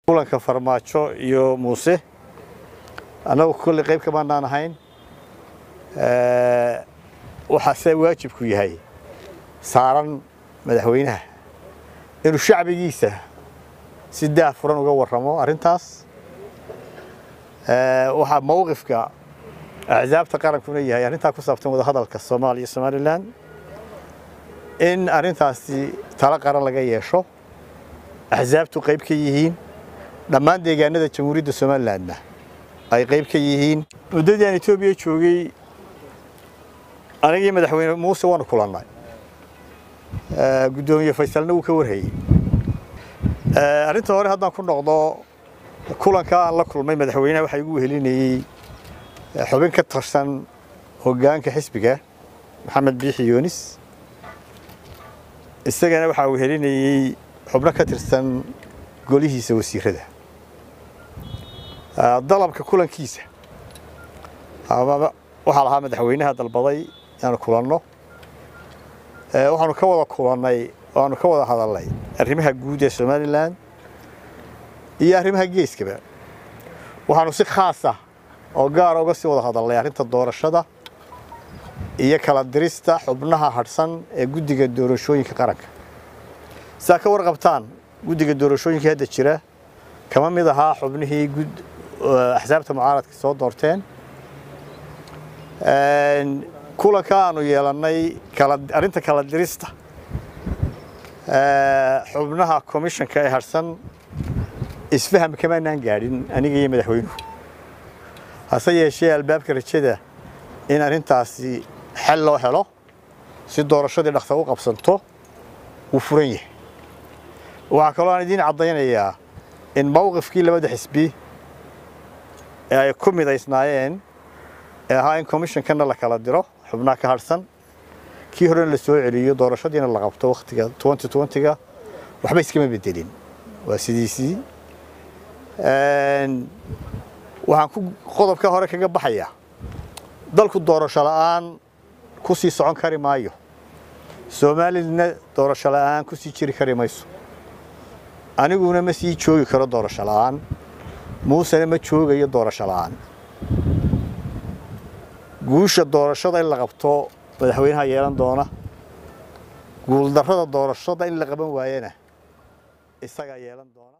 kulanka farmaajo iyo muuse annagu kolley qayb kamaanaan ahayn waxaase waajibku yahay saaran madaxweynaha inuu shacbigiisa si daah furan uga warramo arrintaas waxaa mowqifka axsaabta qarankuna yahay arrintaa ku saabsan wadahadalka soomaaliya iyo somalilan in arrintaasi talo qaran laga yeesho axsaabtu qayb ka yihiin dhammaan deegaanada jamhuuriyadda somalilandna ay qayb ka yihiin muddadii aan etoobiya joogay anigii madaxweyne muuse waanu kulannay guddoomiye faysalna wuu ka warhayey arrinta hore haddaan ku noqdo kulanka aan la kulmay madaxweynaha waxaa igu wehelinayey xubin ka tirsan hoggaanka xisbiga maxamed biixi yoonis isagana waxaa wehelinayey xubno ka tirsan golihiisa wasiirada dalabka kulankiisa waxaa lahaa madaxweynaha dalbaday inaanu kulanno waxaanu ka wada kulannay waanu ka wada hadalnay arrimaha guud ee somalilan iyo arrimaha geeskaba waxaanu si khaasa oo gaara uga sii wada hadalnay arrinta doorashada iyo kala dirista xubnaha hadhsan ee guddiga doorashooyinka qaranka sidaa ka warqabtaan guddiga doorashooyinka hadda jira kama mid ahaa xubnihii axsaabta mucaaradka soo doorteen kulanka aanu yeelannay arrinta kala dirista xubnaha komishanka ee harsan isfaham kamaanaan gaadhin aniga iyo madaxweynuhu hase yeeshee albaabka rajada in arrintaasi xel loo helo si doorashadii dhaksa u qabsanto wuu furan yahay waxaa kaloo aan idiin caddaynayaa in mowqifkii labada xisbi ee ay ku midaysnaayeen ee ahaa in komishankanna la kala diro xubnaha ka hadhsan kii horena la soo celiyo doorashadiina la qabto wakhtiga ga waxba iskama bedelin waa sidiisii waxaan ku qodobka hore kaga baxayaa dalku doorasho la'aan ku sii socon kari maayo soomaalilana doorasho la'aan ku sii jiri kari mayso aniguna ma sii joogi karo doorasho la'aan muusena ma joogayo doorasho la'aan guusha doorashada in la qabto madaxweynaha yeelan doona guuldarrada doorashada in la qaban waayana isagaa yeelan doona